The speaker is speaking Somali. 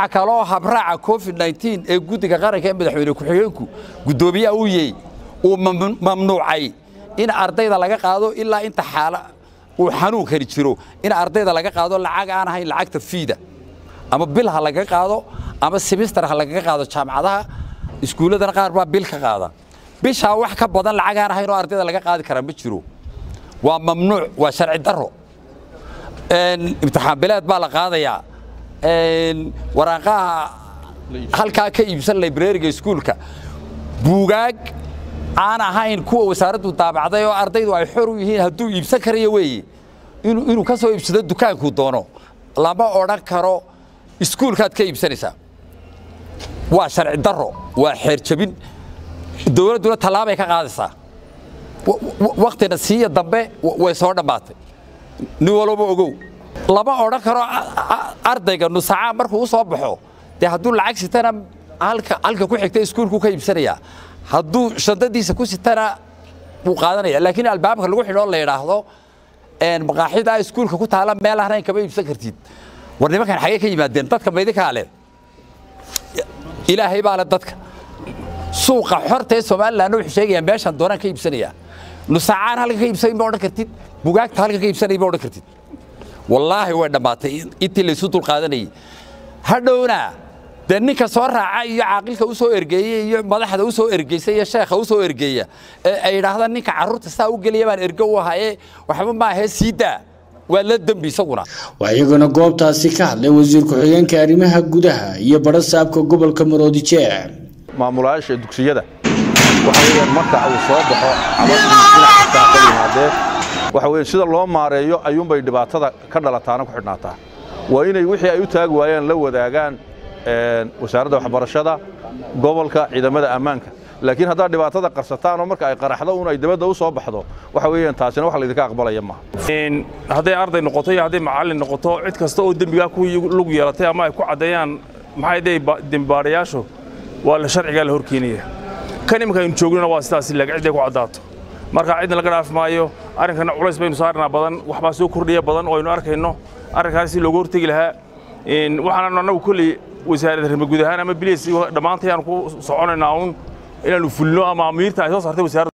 waxa kaloo habraaca covid nteen ee guddiga qaranka ee madaxweyne ku-xigeenku guddoomiyaha uu yey uu mamnuucay in ardayda laga qaado ilaa inta xaala uu xanuunkani jiro in ardayda laga qaado lacag aan ahayn lacagta fiida ama bil ha laga qaado ama simister ha lagaga qaado jaamacadaha iskuulladana qaar baa bil ka qaada bishaa wax ka badan lacag aan ahayn oo ardayda laga qaadi karaa ma jiro waa mamnuuc waa sharci darro imtixaan bileed baa la qaadayaa waraaqaha halkaa ka iibsan librariga iskuulka buugaag aan ahayn kuwa wasaaraddu daabacday oo ardaydu ay xor u yihiin hadduu iibsan karayo weeye inuu ka soo iibsado dukaankuu doono lama odhan karo iskuulkaad ka iibsanaysaa waa sharci darro waa xeer jabin dowladduna tallaabay ka qaadaysaa waktina siiya dambe way soo dhammaatay nin walba ogow lama odhan karo ardayga nusacaa markuu u soo baxo dee hadduu lacag sitana halka halka ku xigta iskuulku ka iibsanayaa hadduu shandadiisa ku sitana wuu qaadanaya laakiin albaabka lagu xidhoo la yidhaahdo maqaaxida iskuulka ku taala meel ahnayn kama iibsan kartid war nimankan xagee ka yimaadeen dadka maydinkaa leh ilaahay baa le dadka suuqa xorta ee somalilan wuxuu sheegayaa meeshaan doonaan ka iibsanayaa nusacaan halka ka iibsanayn ma odhan kartid bugaagta halka ka iibsanayn ma odhan kartid wallaahi way dhammaatay intii laysu dulqaadanayay hadhowna dee ninka soo raaca iyo caaqilka u soo ergeeyey iyo madaxda u soo ergeysa iyo sheekha u soo ergeeya ee ay yidhaahdaan ninka carruurta saa u geliya baan ergo u ahaye waxba maahee sii daa waa la dembi isaguna waa iyaguna goobtaasi ka hadlay wasiir ku-xigeenka arrimaha gudaha iyo badha saabka gobolka maroodijeec maamulayaasha dugsiyada waxa weeyaan marka uu soo baxo cabadii dhinac kastaa ka yimaadee waxa weeyaan sida loo maareeyo ayuunbay dhibaatada ka dhalataana ku xidhnaataa waa inay wixii ay u taagi waayaan la wadaagaan wasaaradda waxbarashada gobolka ciidamada ammaanka laakiin haddaad dhibaatada qarsataan oo marka ay qaraxdo un ay dibadda u soo baxdo waxa weeyaan taasina wax laydinka aqbalaya maaha hadday arday noqoto iyo hadday macallin noqoto cid kasta oo dembigaa ku lug yeelatay ama ay ku caddeeyaan maxay dee dembibaadhayaashu waa la sharcigaa la horkeenaya kan iminka aynu joognona waa sidaasi laga cidday ku caddaato marka cidna laga dhaafi maayo arrinkana culays baynu saarnaa badan waxbaa soo kordhiya badan oo aynu arkayno arrinkaas si looga hortegi lahaa waxaananu annagu kolley wasaaradda rima guud ahaan ama bilis dhammaantay aan ku soconaynaa uun inaannu fulino ama amiirta ay soo saartay wasaaradda